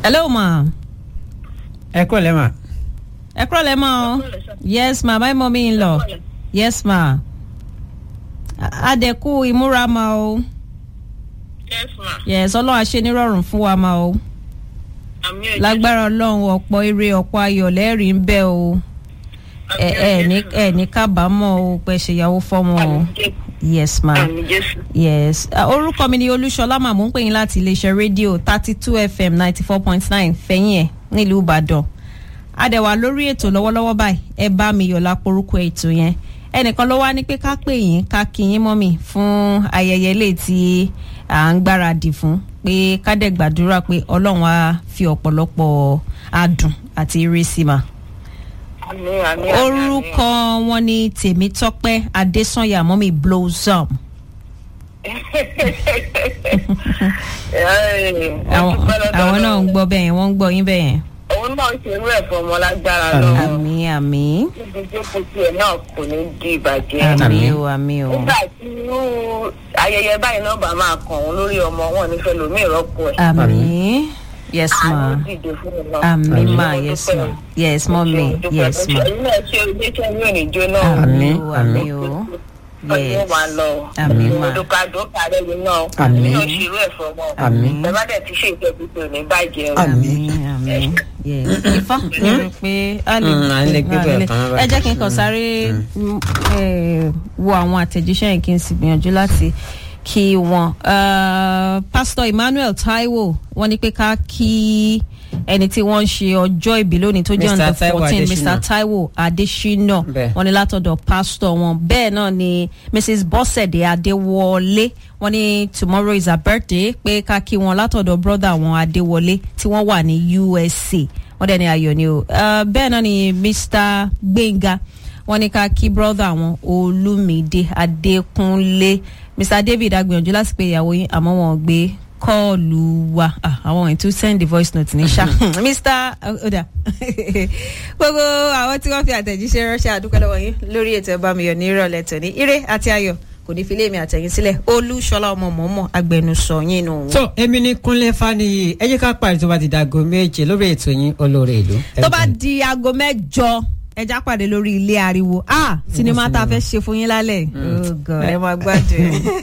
hello ma. ẹ kọ́ lẹ́ mà. ẹ kúrò lẹ́ mọ́ o. yes ma my mommy in law. yes ma. adẹ̀kú ìmúra ma o. yes ma. yes ọlọ́run àṣẹ nírọ̀rùn fún wa ma o. àmì ẹ̀jẹ̀ lágbára ọlọ́run ọ̀pọ̀ ire ọ̀pọ̀ ayọ̀ lẹ́rìí ń bẹ o. ẹ ẹ ní ẹ ní kábàámọ̀ o pé ṣèyàwó fọ́mọ o. yes ma. àmì jésù. yes uh, orúkọ mi ni olúṣọlá màmú ń pè yín láti iléeṣẹ́ rédíò thirty two fm ninety four point nine fẹ̀yìn ẹ̀ nílùú ìbàdàn adẹ̀wà lórí ètò lọ́wọ́lọ́wọ́ báyìí ẹ bá mi yọ̀ láporúkọ ètò yẹn ẹnìkan ló wá ní pé ká pè yín ká kí yín mọ́mì fún ayẹyẹ ilé tí à ń gbáradì fún pé ká dẹ̀ gbàdúrà pé ọlọ́run á fi ọ̀pọ̀lọpọ̀ adùn àti ìrísí mà àmì àmì orúkọ wọn ni tèmítọ́pẹ́ adésànyà mọ́mì blossom àwọn àwọn náà ń gbọ́ bẹ́ẹ̀ yẹn wọ́n ń gbọ́ yín bẹ́ẹ̀ yẹn. òun náà ṣe irú ẹ̀ fún ọmọ lágbára Àmín. lọ́wọ́ àmì àmì níbi tó kù sí ẹ̀ náà kò ní di ìbàjẹ́. àmì Àmín. o àmì o nígbà tí irú ayẹyẹ báyìí náà bá máa kàn òun lórí ọmọ wọn nífẹ̀ẹ́ lómi ìrọ́pò ẹ̀. àmì yes ma àánú dìde fún un náà. àmì Àmín. ma yes ma yes mọ́mì yes ma ẹ̀yin náà ṣe oníṣẹ́ ní òníjó náà. àmì Àmín, o àmì àmín. o ọdún yes máa lọ. Àmín mà. dókàdókà rẹ̀ yìí náà. Àmín. èmi náà ṣe irú ẹ̀ fún ọmọ. Àmín. ẹ bá dẹ̀ ti ṣe ìjẹ́bi tó ní bàjẹ́ o. Àmín. àmì àmì yes ifá mo rò pé a lè Mm, a lè gbé a bẹ́ẹ̀ lè- tán báyìí. ẹ jẹ́ kí n kàn sáré mm, eh, wo àwọn àtẹ̀jíṣẹ́ yẹn kí n sì gbìyànjú láti kí wọn. Uh, pásítọ̀ emmanuel taiwo wọ́n ní pé ká kí ẹni tí wọ́n ń ṣe ọjọ́ ìbí lónìí tó jẹ́ Mr. on the Taiwo fourteen Adesina. mr taiwo adesina Bẹ́ẹ̀. wọ́n ní látọ̀dọ̀ pásítọ̀ wọn bẹ́ẹ̀ náà ni mrs bọ́sẹ̀dé adéwọlé wọ́n ní tomorrow is her birthday pé ká kí wọn látọ̀dọ̀ brother wọn adéwọlé tí wọ́n wà ní usa wọ́n dẹ̀ ní ayọ̀ ni o Uh, bẹ́ẹ̀ náà ni mr gbẹ̀ngà wọ́n ní ká kí brother wọn olúmídé adékúnlé mr david agbìyànjú láti pe ìyàwó yín àmọ́ wọn ò gbé kọ́ọ̀lù wa Ah, àwọn ètò send the voice note ní ṣá mr oda gbogbo àwọn tí wọ́n fi àtẹ̀jíṣẹ́ ránṣẹ́ àdúpẹ́ lọ́wọ́ yín lórí ètò ẹ̀bá mi yọ̀ ní ìrọ̀lẹ́ tòní ire àti ayọ̀ kò ní fi léèmí àtẹ̀yìn sílẹ̀ olúṣọlá ọmọ mọ̀ọ́mọ̀ agbẹnusọ yín nù. tó èmi ní kúnlé faniyi ẹ jẹ́ ká parí tó bá ti dago méje lórí ètò yín olóore ìlú. tó bá di aago mẹ́jọ ẹja pàdé lórí ilé ariwo ah sinimá tá a fẹ́ ṣe fún yín lálẹ́ oh god ẹ máa gbádùn ẹ.